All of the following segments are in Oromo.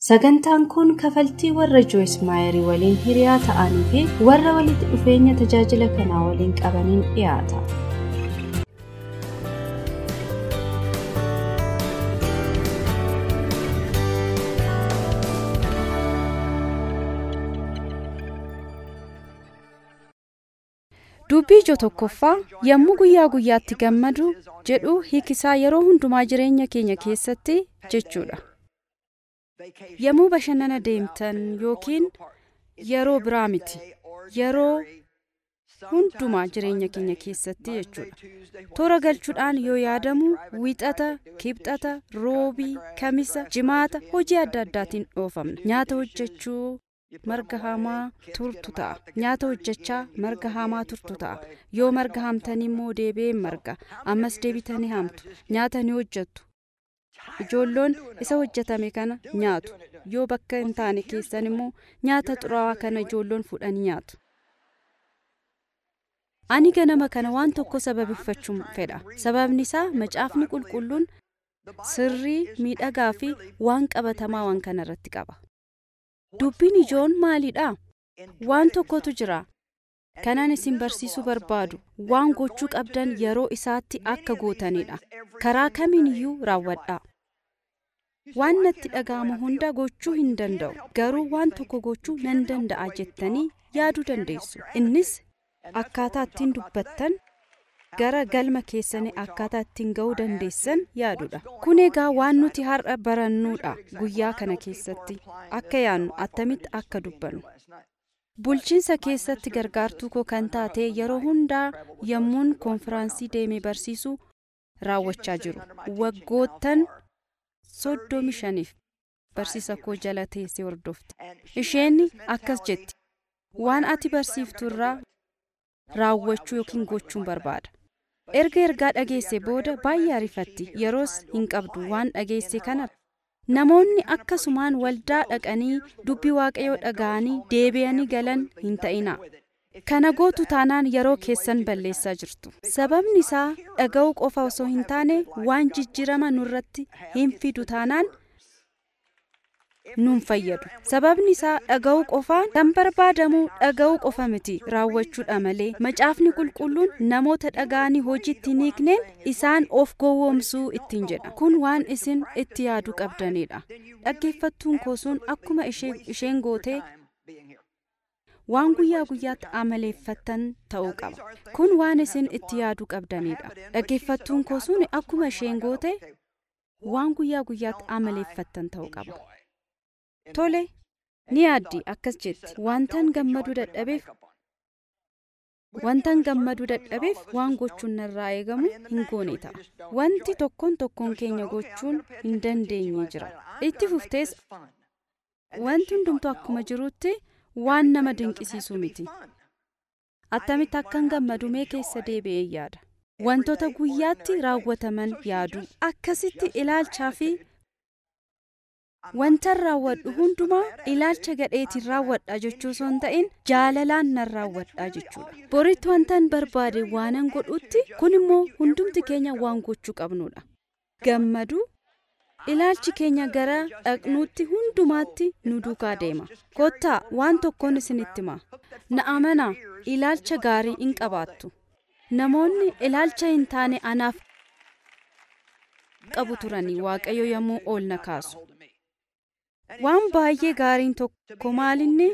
Sagantaan kun kafaltii warra Joyce Maayerii waliin hiriyaa ta'anii fi warra walitti dhufeenya tajaajila kanaa waliin qabaniin dhiyaata. Dubbii ijoo tokkoffaa yommuu guyyaa guyyaatti gammadu jedhu hiikisaa yeroo hundumaa jireenya keenya keessatti jechuudha. Yommuu bashannana deemtan yookiin yeroo biraa miti yeroo hundumaa jireenya keenya keessatti jechuudha. Toora galchuudhaan yoo yaadamu wixata, kibxata, roobii, kamisa, jimaata hojii adda addaatiin dhoofamna. Nyaata hojjechuu marga hamaa turtu ta'a. Nyaata hojjechaa marga hamaa turtu ta'a. Yoo marga hamtanii immoo deebi'een marga. Ammas deebitanii hamtu. Nyaata ni hojjettu. Ijoolloon isa hojjetame kana nyaatu. Yoo bakka hin taane keessan immoo nyaata xuraawaa kana ijoolloon fuudhanii nyaatu. Ani ganama kana waan tokko sababeeffachuun fedha. Sababni isaa macaafni qulqulluun sirrii miidhagaa fi waan qabatamaa waan kana irratti qaba. Dubbiin ijoon maalidha? Waan tokkotu jira. Kanan isin barsiisuu barbaadu waan gochuu qabdan yeroo isaatti akka gootanidha. Karaa kamiin iyyuu raawwadhaa. Waan natti dhaga'amu hunda gochuu hin danda'u. Garuu waan tokko gochuu nan danda'a jettanii yaaduu dandeessu. Innis akkaataa ittiin dubbattan gara galma keessanii akkaataa ittiin ga'uu dandeessan yaadudha. Kun egaa waan nuti har'a barannuudha guyyaa kana keessatti akka yaadnu attamitti akka dubbannu. Bulchiinsa keessatti gargaartuu koo kan taate yeroo hundaa yommuun konfiraansii deemee barsiisu raawwachaa jiru. Waggoottan soddomi shaniif barsiisa koo jala teessee hordofte. Isheen akkas jetti. Waan ati barsiiftu irraa raawwachuu yookiin gochuun barbaada. Erga ergaa dhageesse booda baay'ee arifatti yeroos hin qabdu waan dhageesse kana. Namoonni akkasumaan waldaa dhaqanii dubbii waaqayyoo dhaga'anii deebi'anii galan hin ta'ina. Kana gootu taanaan yeroo keessan balleessaa jirtu. Sababni isaa dhaga'uu qofa osoo hin taane waan jijjiirama nurratti hin fidu taanaan nuun fayyadu. Sababni isaa dhaga'uu qofaan kan barbaadamu dhaga'uu qofa miti raawwachuudha malee macaafni qulqulluun namoota dhaga'anii hojiitti hin hiikneen isaan of gowwoomsuu ittiin jedha. Kun waan isin itti yaaduu qabdanidha. Dhaggeeffattuun koo sun akkuma isheen gootee waan guyyaa guyyaatti amaleeffattan ta'uu qaba. Kun waan isin itti yaaduu qabdanidha. Dhaggeeffattuun koo sun akkuma isheen goote waan guyyaa guyyaatti amaleeffattan ta'uu qaba. Tole ni yaaddi akkas jetti wantan gammaduu dadhabeef wantan gammaduu dadhabeef waan gochuun narraa eegamu hin goone ta'a. Wanti tokkoon tokkoon keenya gochuun hin dandeenye jira. Itti fuftees wanti hundumtuu akkuma jirutti waan nama dinqisiisu miti. Attamitti akkan gammadu mee keessa deebi'ee yaada. Wantoota guyyaatti raawwataman yaadu. Akkasitti ilaalchaa fi Wantan raawwadhu hundumaa ilaalcha gadheetiin raawwadha jechuu osoo hin ta'in jaalalaan nan raawwadha jechuudha. Boritti wantan barbaade waanan godhutti kun immoo hundumti keenya waan gochuu qabnudha. Gammadu ilaalchi keenya gara dhaqnuutti hundumaatti nu duukaa deema. Kottaa waan tokkoon isinitti hima. Na amanaa ilaalcha gaarii hin qabaattu. Namoonni ilaalcha hin taane anaaf qabu turanii waaqayyo yommuu ol na kaasu. Waan baay'ee gaariin tokko maalinni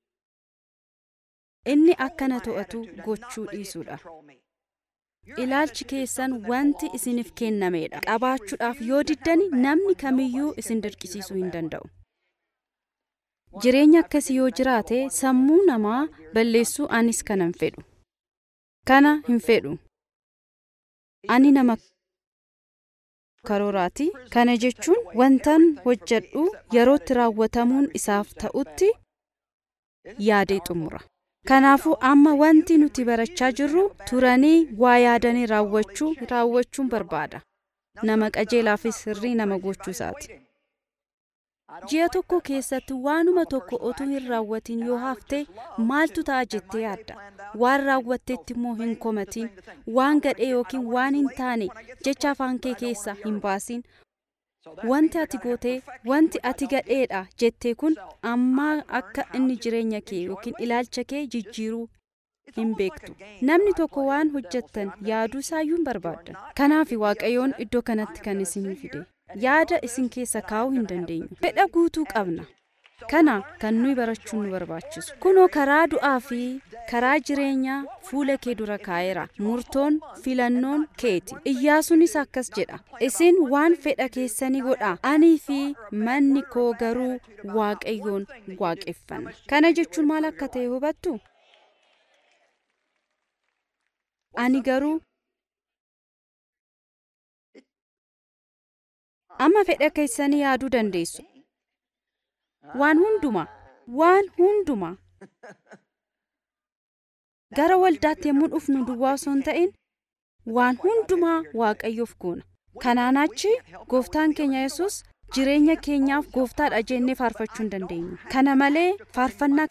inni akkana to'atu gochuu dhiisuudha. Ilaalchi keessan wanti isiniif kennameedha. Qabaachuudhaaf yoo diddani namni kamiyyuu isin dirqisiisuu hin danda'u. Jireenya akkasii yoo jiraate sammuu namaa balleessuu anis kana hin fedhu. Kana hin fedhu. Ani nama karooraati. Kana jechuun wantan hojjedhu yerootti raawwatamuun isaaf ta'utti yaadee xumura. Kanaafuu amma wanti nuti barachaa jirru turanii waa yaadanii raawwachuu raawwachuun barbaada. Nama qajeelaa fi sirrii nama gochuu isaati. Ji'a tokko keessatti waanuma tokko otuu hin raawwatin yoo hafte maaltu ta'a jettee yaadda? Waan raawwatteetti immoo hin komatin, waan gadhee yookiin waan hin taane jecha afaan kee keessaa hin baasin. wanti ati gootee wanti ati gadheedha jettee kun ammaa akka inni jireenya kee yookiin ilaalcha kee jijjiiruu hin beektu namni tokko waan hojjettan yaaduu isaayyuu hin barbaaddan kanaaf waaqayyoon iddoo kanatti kan isin fide yaada isin keessa kaa'uu hin dandeenyu fedha guutuu qabna kana kan nuyi barachuun nu barbaachisu kunoo karaa du'aa fi karaa jireenyaa fuula kee dura kaa'eera murtoon filannoon keeti iyyaasuunis akkas jedha isin waan fedha keessanii godha anii fi manni koo garuu waaqayyoon waaqeffanna kana jechuun maal akka ta'e hubattu ani garuu amma fedha keessanii yaaduu dandeessu waan hundumaa waan hundumaa gara waldaatti yommuu dhufnu duwwaa osoo hin ta'in waan hundumaa waaqayyoof goona kanaan achi gooftaan keenya yesus jireenya keenyaaf gooftaadha jennee faarfachuu hin dandeenyu kana malee faarfannaa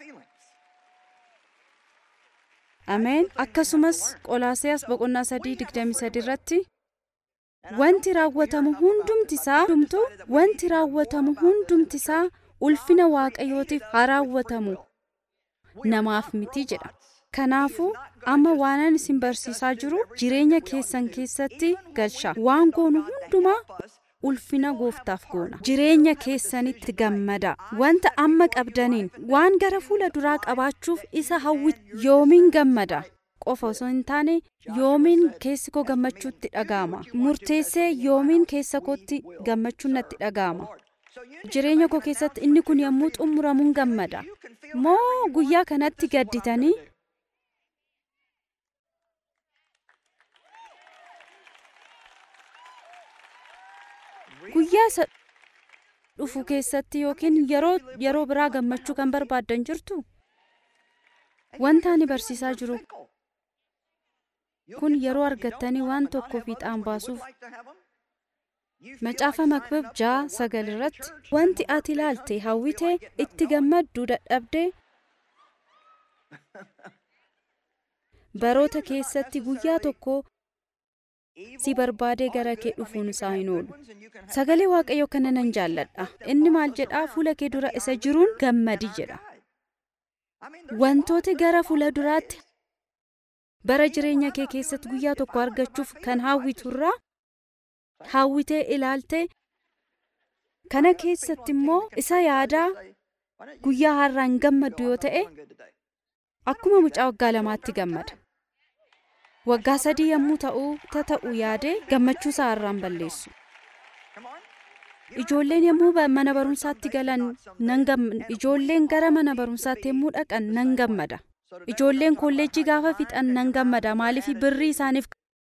ameen akkasumas qolaasiyaas boqonnaa sadii digdamii sadi irratti wanti raawwatamu hundumtisaa hundumtu wanti raawwatamu hundumtisaa ulfina waaqayyootiif haa raawwatamu namaaf miti jedha kanaafuu amma waanan isin barsiisaa jiru jireenya keessan keessatti galcha waan goonu hundumaa ulfina gooftaaf goona jireenya keessanitti gammada wanta amma qabdaniin waan gara fuula duraa qabaachuuf isa hawwi yoomiin gammada qofa osoo hin taane yoomiin keessi koo gammachuutti dhaga'ama murteessee yoomiin keessa kootti gammachuun natti dhaga'ama jireenya koo keessatti inni kun yommuu xumuramuun gammada moo guyyaa kanatti gadditanii guyyaa isa dhufu keessatti yookiin yeroo yeroo biraa gammachuu kan barbaaddan jirtu wanta ani barsiisaa jiru kun yeroo argattanii waan tokko fiixaan baasuuf macaafa makbib jaa sagal irratti wanti ati ilaalte hawwitee itti gammadduu dadhabdee baroota keessatti guyyaa tokko si barbaadee gara kee dhufuun isaa hin oolu sagalee waaqayyoo kana nan jaalladha inni maal jedhaa fuula kee dura isa jiruun gammadi jedha wantoota gara fuula duraatti bara jireenya kee keessatti guyyaa tokko argachuuf kan hawwiturraa hawwitee ilaalte kana keessatti immoo isa yaadaa guyyaa har'aan gammaddu yoo ta'e akkuma mucaa waggaa lamaatti gammada waggaa sadii yommuu ta'uu ta'u yaadee gammachuu isaa har'aan balleessu ijoolleen yommuu mana barumsaatti galan nan ijoolleen gara mana barumsaatti yommuu dhaqan nan gammada ijoolleen kolleejjii gaafa fixan nan gammada maaliif birrii isaaniif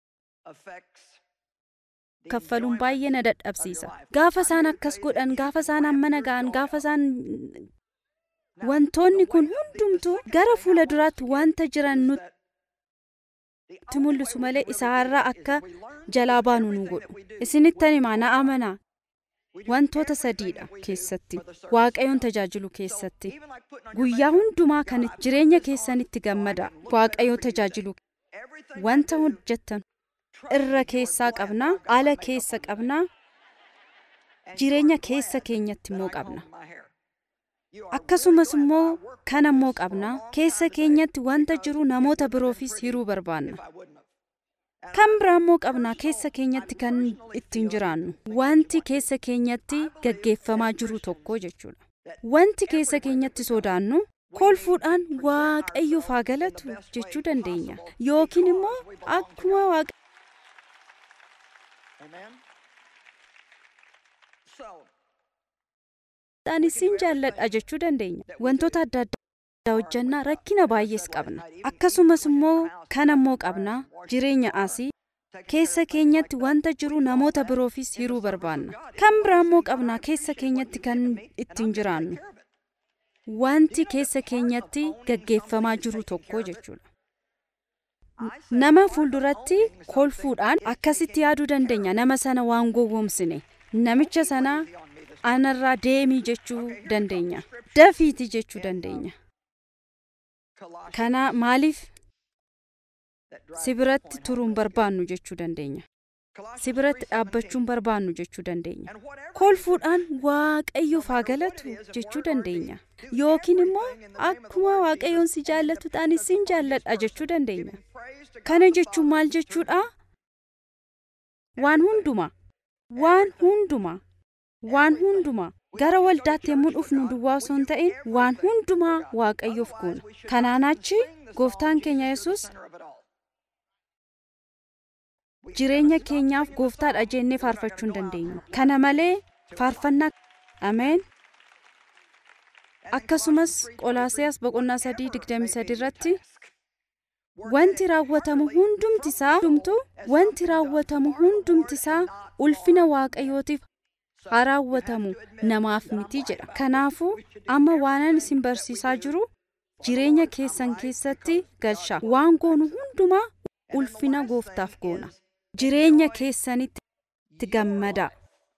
kaffaluun baay'ee na dadhabsiisa gaafa isaan akkas godhan gaafa isaan mana ga'an gaafa isaan wantoonni kun hundumtuu gara fuula duraatti wanta jiran nutti mul'isu malee isaarraa akka jalaa baanu nu godhu isinittan himaa na amanaa wantoota sadiidha keessatti waaqayyoon tajaajilu keessatti guyyaa hundumaa kan jireenya keessanitti gammada waaqayyoon tajaajilu wanta hojjettan irra keessaa qabnaa ala keessa qabnaa jireenya keessa keenyatti immoo qabna akkasumas immoo kan immoo qabna keessa keenyatti wanta jiru namoota biroofis hiruu barbaanna kan biraa immoo qabna keessa keenyatti kan ittiin jiraannu wanti keessa keenyatti gaggeeffamaa jiru tokko jechuudha wanti keessa keenyatti sodaannu kolfuudhaan waaqayyoof haa galatu jechuu dandeenya yookiin immoo akkuma waaqa Ani isin jaalladha jechuu dandeenya. Wantoota adda addaa hojjannaa rakkina baay'ees qabna. Akkasumas immoo kan ammoo qabna jireenya asii keessa keenyatti wanta jiru namoota biroofis hiruu barbaanna. Kan biraa immoo qabna keessa keenyatti kan ittiin jiraannu. Wanti keessa keenyatti gaggeeffamaa jiru tokko jechuudha. Nama fuulduratti kolfuudhaan akkasitti yaaduu dandeenya nama sana waan gowwomsine namicha sanaa anarraa deemii jechuu dandeenya dafiiti jechuu dandeenya kana maaliif si biratti turuun barbaannu jechuu dandeenya si biratti dhaabbachuun barbaannu jechuu dandeenya kolfuudhaan waaqayyoof haa galatu jechuu dandeenya yookiin immoo akkuma waaqayyoon si jaallatu ta'anis sin jaalladha jechuu dandeenya kana jechuun maal jechuudha waan hundumaa waan hundumaa waan hundumaa gara waldaatti yommuu dhufnu duwwaa osoo hin ta'in waan hundumaa waaqayyoof goona kanaan achi gooftaan keenya yesus jireenya keenyaaf gooftaadha jennee faarfachuu hin dandeenyu kana malee faarfannaa ameen akkasumas qolaasiyaas boqonnaa sadii digdamii sadi irratti wanti raawwatamu hundumti isaa hundumtu wanti raawwatamu hundumti isaa ulfina waaqayyootiif haa raawwatamu namaaf miti jedha kanaafuu amma waanan isin barsiisaa jiru jireenya keessan keessatti galchaa waan goonu hundumaa ulfina gooftaaf goona jireenya keessanitti gammadaa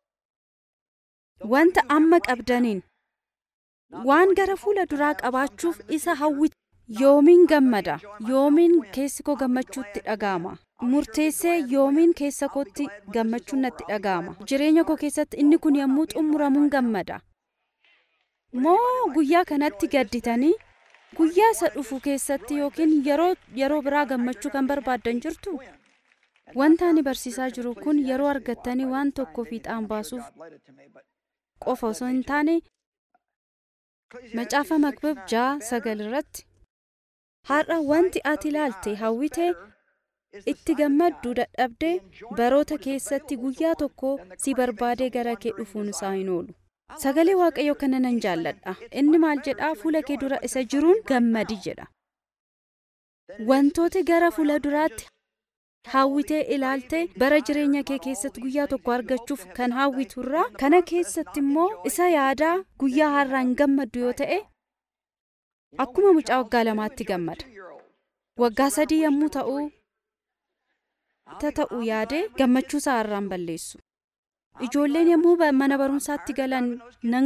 wanta amma qabdaniin waan gara fuula duraa qabaachuuf isa hawwitu yoomiin gammada yoomiin keessi koo gammachuutti dhaga'ama murteessee yoomiin keessa kootti gammachuun natti dhaga'ama jireenya koo keessatti inni kun yommuu xumuramuun gammada moo guyyaa kanatti gadditanii guyyaa isa dhufu keessatti yookiin yeroo yeroo biraa gammachuu kan barbaaddan jirtu wanta ani barsiisaa jiru kun yeroo argattanii waan tokko fiixaan baasuuf qofa osoo hin taane macaafa makbib ja'a sagal irratti har'a wanti ati ilaalte hawwitee itti gammadduu dadhabdee baroota keessatti guyyaa tokko si barbaadee gara kee dhufuun isaa hin oolu sagalee waaqayyoo kana nan jaalladha inni maal jedhaa fuula kee dura isa jiruun gammadi jedha wantoota gara fuula duraatti hawwitee ilaaltee bara jireenya kee keessatti guyyaa tokko argachuuf kan hawwiturraa kana keessatti immoo isa yaadaa guyyaa har'aan gammaddu yoo ta'e akkuma mucaa waggaa lamaatti gammada waggaa sadii yommuu ta'uu ta ta'u yaadee gammachuu isaa har'aan balleessu ijoolleen yommuu mana barumsaatti galan nan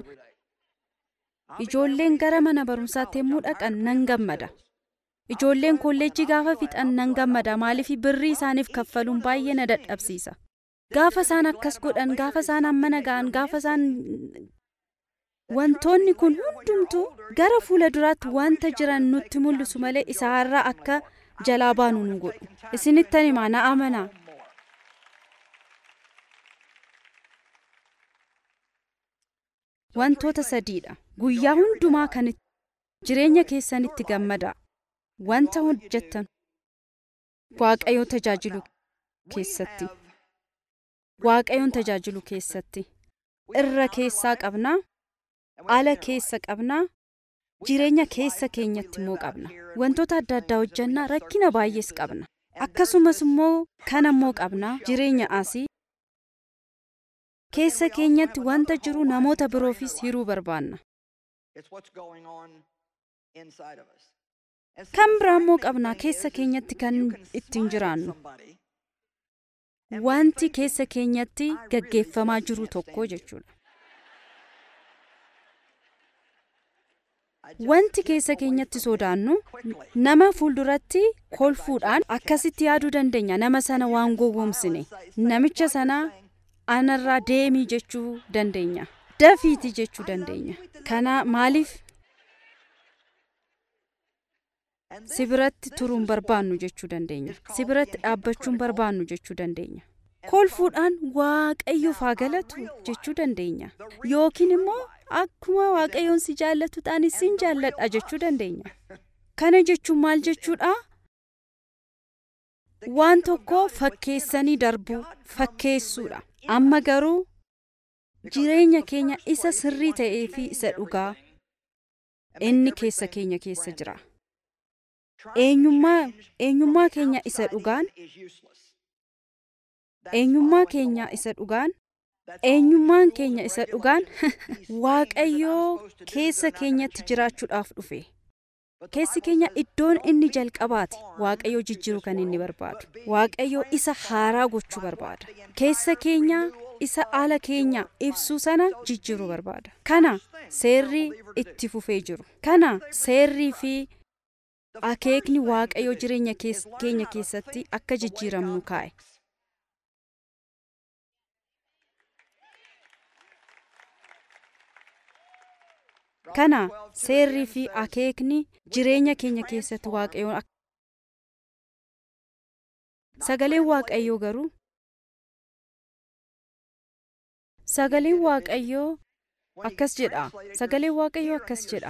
ijoolleen gara mana barumsaatti yommuu dhaqan nan gammada ijoolleen kolleejjii gaafa fixan nan gammada maaliif birrii isaaniif kaffaluun baay'ee na dadhabsiisa gaafa isaan akkas godhan gaafa isaan mana ga'an gaafa isaan wantoonni kun hundumtuu gara fuula duraatti wanta jiran nutti mul'isu malee isa har'a akka jalaa baanu nu godhu isinittan himaa na amanaa wantoota sadiidha guyyaa hundumaa kan jireenya keessanitti gammadaa wanta hojjettan waaqayyoon tajaajilu keessatti waaqayyoon tajaajilu keessatti irra keessaa qabnaa ala keessa qabnaa jireenya keessa keenyatti immoo qabna wantoota adda addaa hojjannaa rakkina baay'ees qabna akkasumas immoo kan immoo qabna jireenya asii keessa keenyatti wanta jiru namoota biroofis hiruu barbaanna kan biraa immoo qabna keessa keenyatti kan ittiin jiraannu wanti keessa keenyatti gaggeeffamaa jiru tokko jechuudha wanti keessa keenyatti sodaannu nama fuulduratti kolfuudhaan akkasitti yaaduu dandeenya nama sana waan gowwomsine namicha sana anarraa deemii jechuu dandeenya dafiiti jechuu dandeenya kana maaliif si biratti turuun barbaannu jechuu dandeenya si biratti dhaabbachuun barbaannu jechuu dandeenya kolfuudhaan waaqayyoof haa galatu jechuu dandeenya yookiin immoo akkuma waaqayyoon si jaallatu ta'anis sin jaalladha jechuu dandeenya kana jechuun maal jechuudha waan tokko fakkeessanii darbuu fakkeessuudha amma garuu jireenya keenya isa sirrii ta'ee fi isa dhugaa inni keessa keenya keessa jira eenyummaa eenyummaa keenya isa dhugaan eenyummaa keenya isa dhugaan eenyummaan keenya isa dhugaan waaqayyoo keessa keenyatti jiraachuudhaaf dhufe keessi keenya iddoon inni jalqabaati waaqayyoo jijjiiruu kan inni barbaadu waaqayyoo isa haaraa gochuu barbaada keessa keenya isa ala keenya ibsuu sana jijjiiruu barbaada kana seerri itti fufee jiru kana seerrii fi akeekni waaqayyoo jireenya keenya keessatti akka jijjiiramnu kaa'e kana seerrii fi akeekni jireenya keenya keessatti waaqayyoon sagaleen waaqayyoo garuu sagaleen waaqayyoo akkas jedha sagaleen waaqayyoo akkas jedha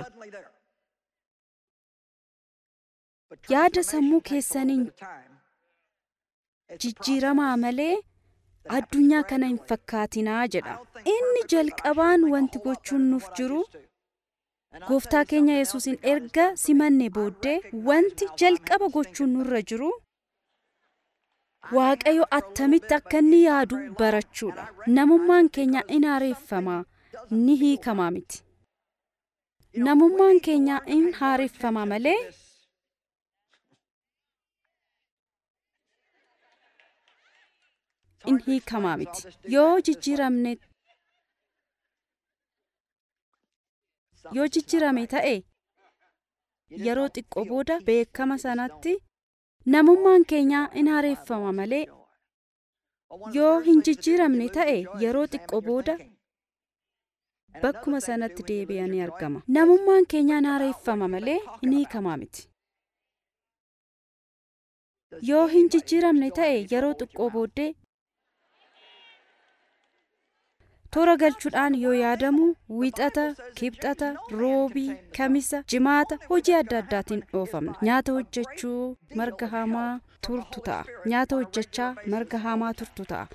yaada sammuu keessaniin jijjiiramaa malee addunyaa kana hin fakkaatinaa jedha inni jalqabaan wanti gochuun nuuf jiru gooftaa keenya yesuusin erga simanne booddee wanti jalqaba gochuun nurra jiru waaqayyo attamitti akka inni yaadu barachuudha namummaan keenya in haareeffamaa ni hiikamaa miti namummaan keenya in haareeffamaa malee in hiikamaa miti yoo jijjiiramne yoo jijjiirame ta'e yeroo xiqqoo booda beekama sanatti namummaan keenya in haareeffama malee yoo hin jijjiiramne ta'e yeroo xiqqoo booda bakkuma sanatti deebi'anii argama namummaan keenya in haareeffama malee in hiikamaa miti yoo hin jijjiiramne ta'e yeroo xiqqoo booddee toora galchuudhaan yoo yaadamu wixata kibxata roobii kamisa jimaata hojii adda addaatiin dhoofamna nyaata hojjechuu marga hamaa turtu ta'a nyaata hojjechaa marga hamaa turtu ta'a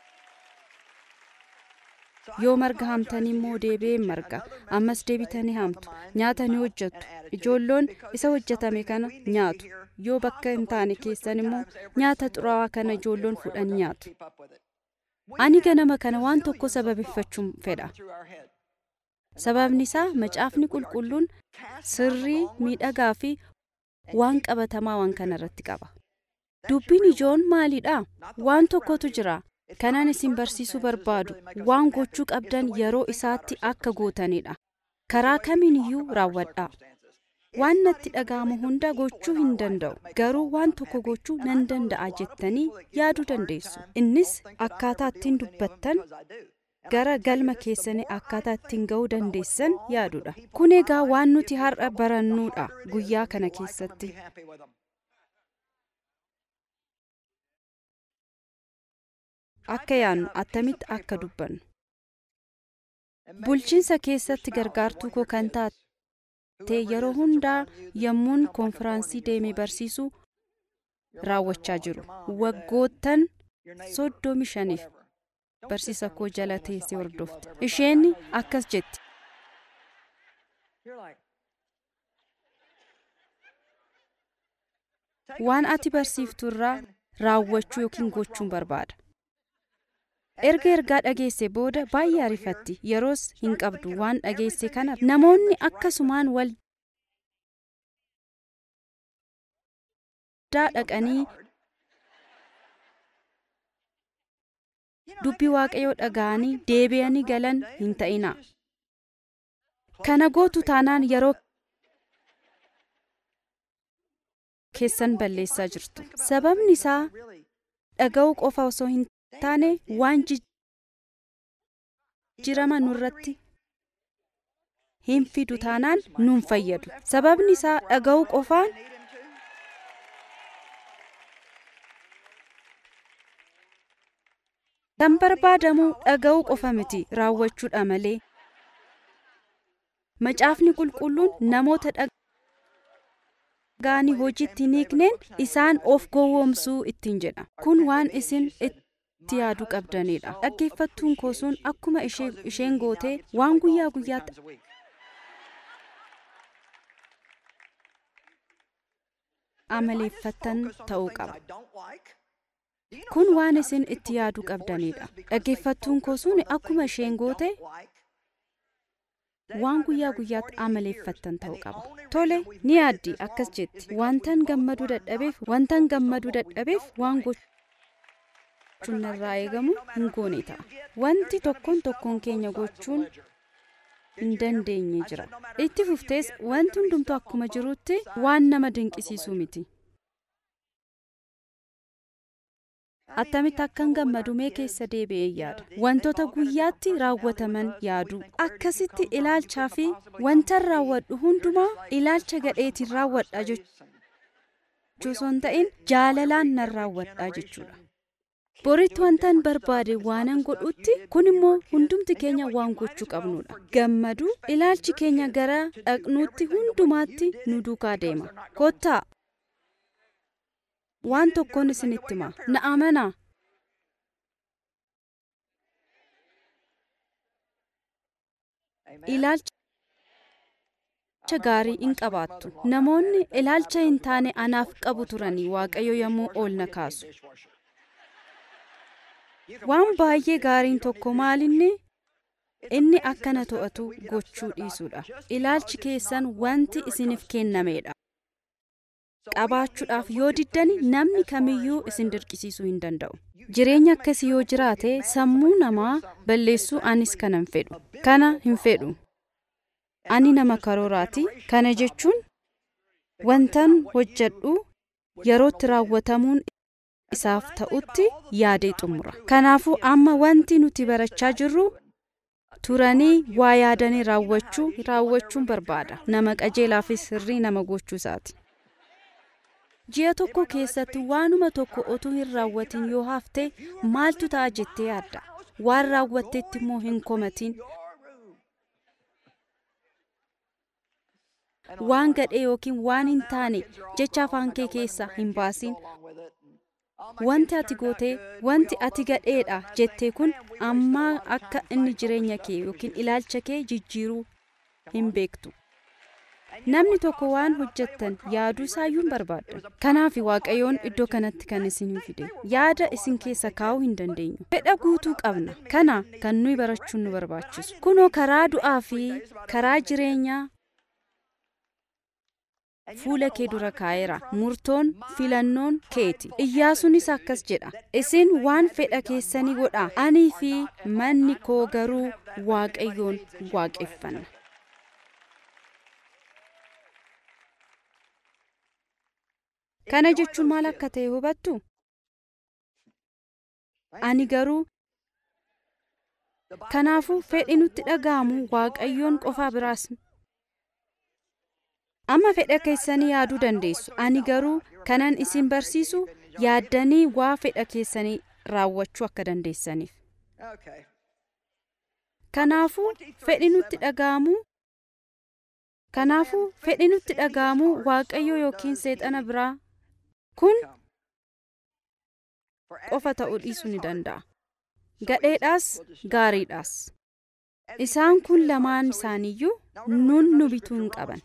yoo marga hamtanii immoo deebi'ee marga ammas deebitanii hamtu nyaata ni hojjettu ijoolloon isa hojjetame kana nyaatu yoo bakka hin taane keessan immoo nyaata xuraawaa kana ijoolloon fudhan nyaatu ani ganama kana waan tokko sababeeffachuun fedha sababni isaa macaafni qulqulluun sirrii miidhagaa fi waan qabatamaa waan kana irratti qaba dubbiin ijoon maalidha waan tokkotu jira kanaan isin barsiisuu barbaadu waan gochuu qabdan yeroo isaatti akka gootanidha karaa kamiin iyyuu raawwadhaa waan natti dhaga'amu hunda gochuu hin danda'u garuu waan tokko gochuu nan danda'a jettanii yaaduu dandeessu innis akkaataa ittiin dubbattan gara galma keessanii akkaataa ittiin ga'uu dandeessan yaaduudha kun egaa waan nuti har'a barannuudha guyyaa kana keessatti akka yaannu attamitti akka dubbannu bulchiinsa keessatti gargaartuu koo kan taate yeroo hundaa yommuun koonfiraansii deemee barsiisuu raawwachaa jiru waggoottan soddomi shaniif barsiisa koo jala teessee hordofte isheen akkas jetti waan ati barsiiftu irraa raawwachuu yookiin gochuun barbaada erga ergaa dhageesse booda baay'ee arifatti yeroos hin qabdu waan dhageesse kana namoonni akkasumaan wal dhaqanii dubbii waaqayyoo dhaga'anii deebi'anii galan hin ta'ina kana gootu taanaan yeroo keessan balleessaa jirtu sababni isaa dhaga'uu qofa osoo hin taane waan jijjiirama nurratti hin fidu taanaan nuun fayyadu sababni isaa dhaga'uu qofaan kan barbaadamu dhaga'uu qofa miti raawwachuudha malee macaafni qulqulluun namoota dhagaanii hojiitti hin hiikneen isaan of gowwoomsuu ittiin jedha kun waan isin itti yaaduu qabdanidha dhaggeeffattuun koo sun akkuma isheen gootee waan guyyaa guyyaatti amaleeffattan ta'uu qaba kun waan isin itti yaaduu qabdanidha dhaggeeffattuun koo sun akkuma isheen goote waan guyyaa guyyaatti amaleeffattan ta'uu qaba tole ni yaaddi akkas jetti wantan gammaduu dadhabeef wantan gammaduu dadhabeef waan gochuun narraa eegamu hin goone ta'a wanti tokkoon tokkoon keenya gochuun hin dandeenye jira itti fuftees wanti hundumtuu akkuma jirutti waan nama dinqisiisu miti attamitti akkan gammadu mee keessa deebi'ee yaada wantoota guyyaatti raawwataman yaadu akkasitti ilaalchaa fi wantan raawwadhu hundumaa ilaalcha gadheetiin raawwadha jechuu osoo hin ta'in jaalalaan nan raawwadha jechuudha. boritti wantan barbaade waanan godhutti kun immoo hundumti keenya waan gochuu qabnudha gammadu ilaalchi keenya gara dhaqnuutti hundumaatti nu duukaa deema kottaa waan tokkoon isinitti hima na amanaa ilaalcha gaarii hin qabaattu namoonni ilaalcha hin taane anaaf qabu turanii waaqayyo yommuu oolna kaasu waan baay'ee gaariin tokko maalinni inni akkana to'atu gochuu dhiisuudha ilaalchi keessan wanti isiniif kennameedha qabaachuudhaaf yoo diddani namni kamiyyuu isin dirqisiisuu hin danda'u jireenya akkasii yoo jiraate sammuu namaa balleessuu anis kana hin fedhu kana hin fedhu ani nama karooraati kana jechuun wantan hojjedhu yerootti raawwatamuun isaaf ta'utti yaadee xumura kanaafuu amma wanti nuti barachaa jirru turanii waa yaadanii raawwachuu raawwachuun barbaada nama qajeelaa fi sirrii nama gochuu isaati ji'a tokko keessatti waanuma tokko otuu hin raawwatin yoo hafte maaltu ta'a jettee yaadda waan raawwattetti immoo hin komatin waan gadhee yookiin waan hin taane jecha afaan kee keessaa hin baasin wanti ati gootee wanti ati gadheedha jettee kun amma akka inni jireenya kee yookiin ilaalcha kee jijjiiruu hin beektu namni tokko waan hojjettan yaaduu isaayyuu hin barbaaddan kanaaf waaqayyoon iddoo kanatti kan isin fide yaada isin keessa kaa'uu hin dandeenyu fedha guutuu qabna kana kan nuyi barachuun nu barbaachisu kunoo karaa du'aa fi karaa jireenyaa fuula kee dura kaa'eera murtoon filannoon keeti iyyaasuunis akkas jedha isin waan fedha keessanii godha anii fi manni koo garuu waaqayyoon waaqeffanna kana jechuun maal akka ta'e hubattu ani garuu kanaafuu fedhi nutti dhaga'amu waaqayyoon qofaa biraas amma fedha keessanii yaaduu dandeessu ani garuu kanan isin barsiisu yaaddanii waa fedha keessanii raawwachuu akka dandeessaniif kanaafuu fedhi nutti dhaga'amu kanaafuu fedhi nutti dhaga'amu waaqayyo yookiin seexana biraa kun qofa ta'uu dhiisuu ni danda'a gadheedhaas gaariidhaas isaan kun lamaan isaaniiyyuu nun nu bituu hin qaban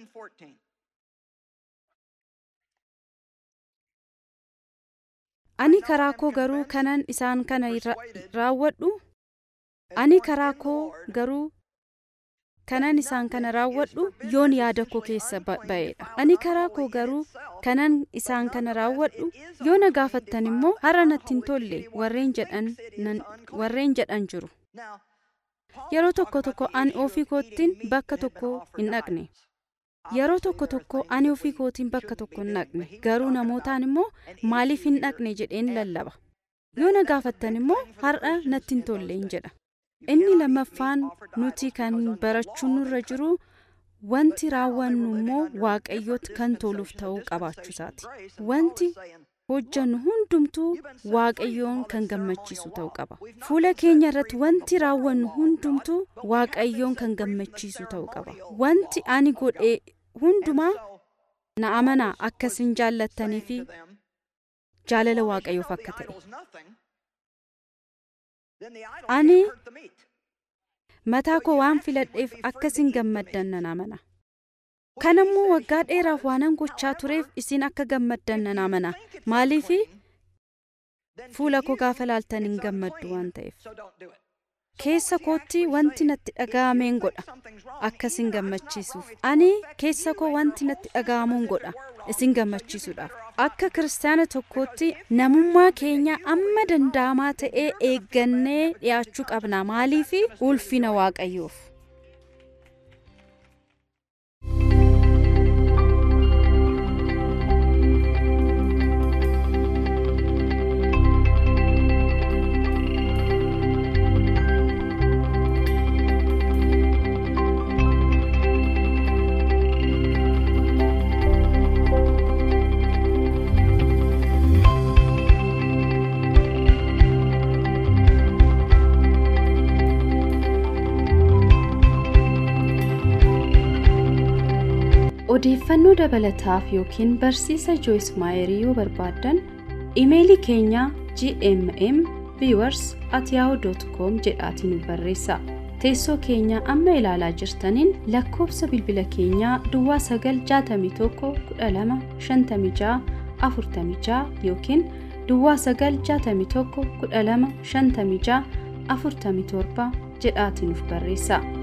ani karaa koo garuu kanan isaan kana raawwadhu ani karaa koo garuu kanan isaan kana raawwadhu yoon yaada koo keessa ba'eedha ani karaa koo garuu kanan isaan kana raawwadhu yoo na gaafattan immoo har'a natti hin tolle warreen jedhan jiru yeroo tokko tokko ani ofii kootiin bakka tokko hin dhaqne yeroo tokko tokko ani ofii kootiin bakka tokko hin dhaqne garuu namootaan immoo maaliif hin dhaqne jedheen lallaba yoo na gaafattan immoo har'a natti hin tolle hin jedha inni lammaffaan nuti kan barachuun nurra jiru wanti raawwannu immoo waaqayyooti kan toluuf ta'uu qabaachuu isaati wanti hojjannu hundumtuu waaqayyoon kan gammachiisu ta'uu qaba fuula keenya irratti wanti raawwannu hundumtuu waaqayyoon kan gammachiisu ta'uu qaba wanti ani godhe hundumaa na amanaa akkasin jaallattanii fi jaalala waaqayyoof akka ta'e ani mataa koo waan filadheef akkasin gammaddan nan amana kanammoo waggaa dheeraaf waanan gochaa tureef isin akka gammaddan nan amana maaliifi fuula koo gaafa laaltan hin gammaddu waan ta'eef keessa kootti wanti natti dhaga'ameen godha akka isin gammachiisuuf ani keessa koo wanti natti dhaga'amuun godha isin gammachiisuudhaaf akka kiristaana tokkootti namummaa keenya amma danda'amaa ta'ee eeggannee dhiyaachuu qabna maaliifi ulfina waaqayyoof odeeffannoo dabalataaf yookiin barsiisa jooyis maayerii yoo barbaaddan imeelii keenya gmm viewers at yahoo.com jedhaatiin nu barreessa teessoo keenya amma ilaalaa jirtaniin lakkoofsa bilbila keenyaa duwwaa 961 12 56 yookiin duwwaa 961 12 56 47 jedhaatiin nuuf barreessa.